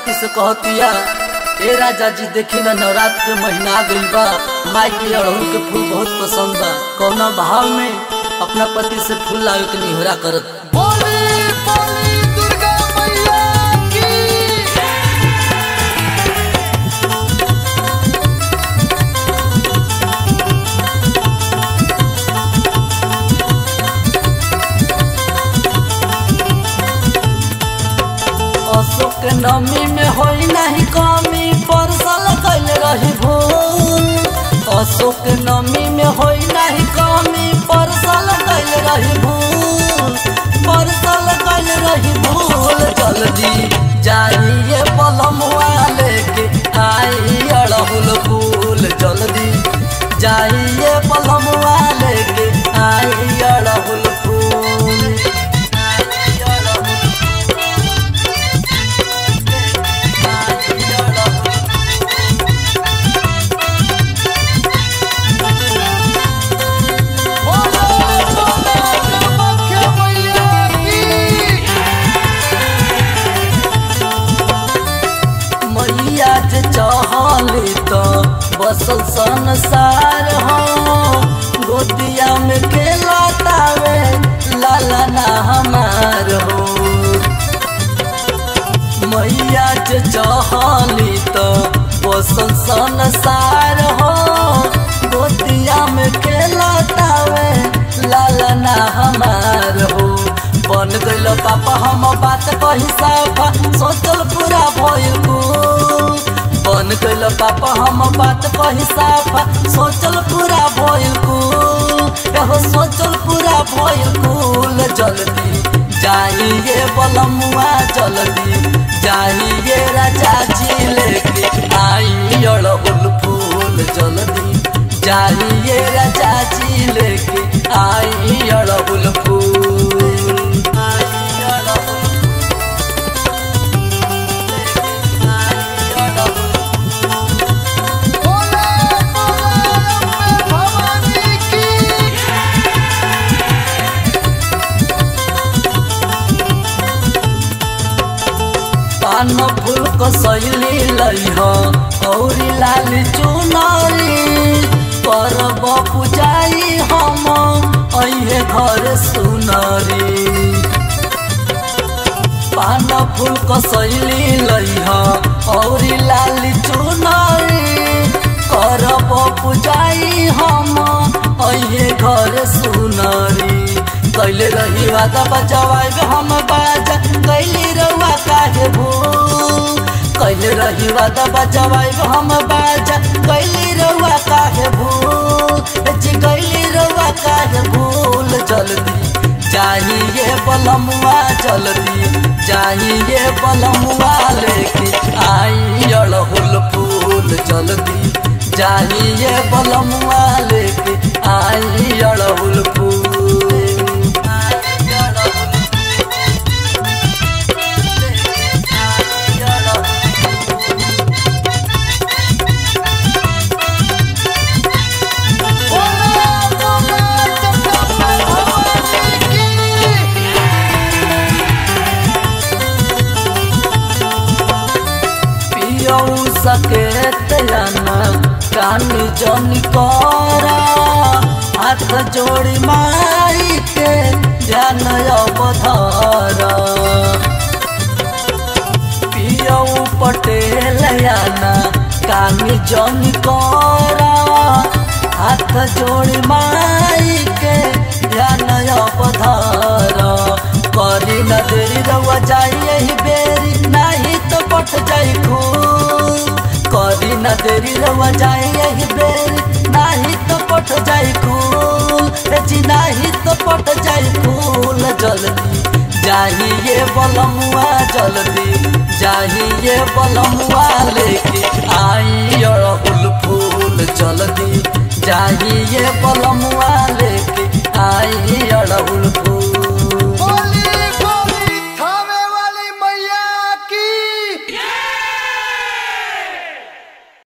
पति से कहतिया ए राजा जी देखी ना नवरात्र के महीना आ गइल बा माई के अड़हुल के फूल बहुत पसंद बा कौना भाव में अपना पति से फूल लावे के निहोरा करत बोली बोली दुर्गा मैया की अशोक के नमी में होई नहीं कमी परसल कैल रही भूल अशोक के नमी में होई नहीं कमी परसल कैल रही भूल परसल कैल रही भूल जल्दी जाइए पलमुआ लेके आई अड़हुल फूल जल्दी जाइए पलमुआ लेके आई अड़हुल फूल आई अड़हुल बोलो बोलो कामाख्या मैया की मैया जे चहली तो बसल संसार हो गोदिया में खेला तावे लाला ना हमार हो मैया जे चहली तो बसल संसार हो गोदिया में खेला तावे लाला ना हमार हो बन गइल पापा हम बात कही साफा सोचल पूरा भइल कुल बन गइल पापा हम बात कही साफा सोचल पूरा भइल कुल एहो सोचल पूरा भइल कुल जल्दी जाइए बलमुआ जल्दी जाइए राजा जी लेके आई अड़हुल फूल जल्दी जाइए राजा जी लेके आई अड़हुल फूल आई अड़हुल बोलो बोलो अम्बे भवानी की पान फूल को सैली लइह औरी लाल चुनरी करब पुजाई हम अहे घर सुनरी पान फूल को सैली लइह औरी लाल चुनरी करब पुजाई हम अहे घर सुनरी कैले रही वादा बजवाई हम बाजा कैली रउआ काहे भूल कैले रही वादा बजवाई हम बाजा कैली रउआ काहे भूल जी कैली रउआ काहे भूल जल्दी चाहिए बलमुआ जल्दी चाहिए बलमुआ लेके आई अड़हुल फूल जल्दी चाहिए बलमुआ लेके आई अड़हुल फूल आई अड़हुल आई अड़हुल बोलो बोलो जगदम्बे भवानी की पियऊ सकेत याना कानी जनी करा हाथ जोड़ी माई के ध्यान अवधर पियऊ पटेल याना कानी जनी करा हाथ जोड़ी माई के ध्यान अवधर करी न देरी रउआ जाई यही बेरी नाही तो पट जाई खूल करी न देरी रउआ जाई यही बेरी नाही तो पट जाई खूल ए जी नाही तो पट जाई खूल जल्दी जाइए बलमुआ जल्दी जाइए बलमुआ लेके आई अड़हुल फूल जल्दी जाइए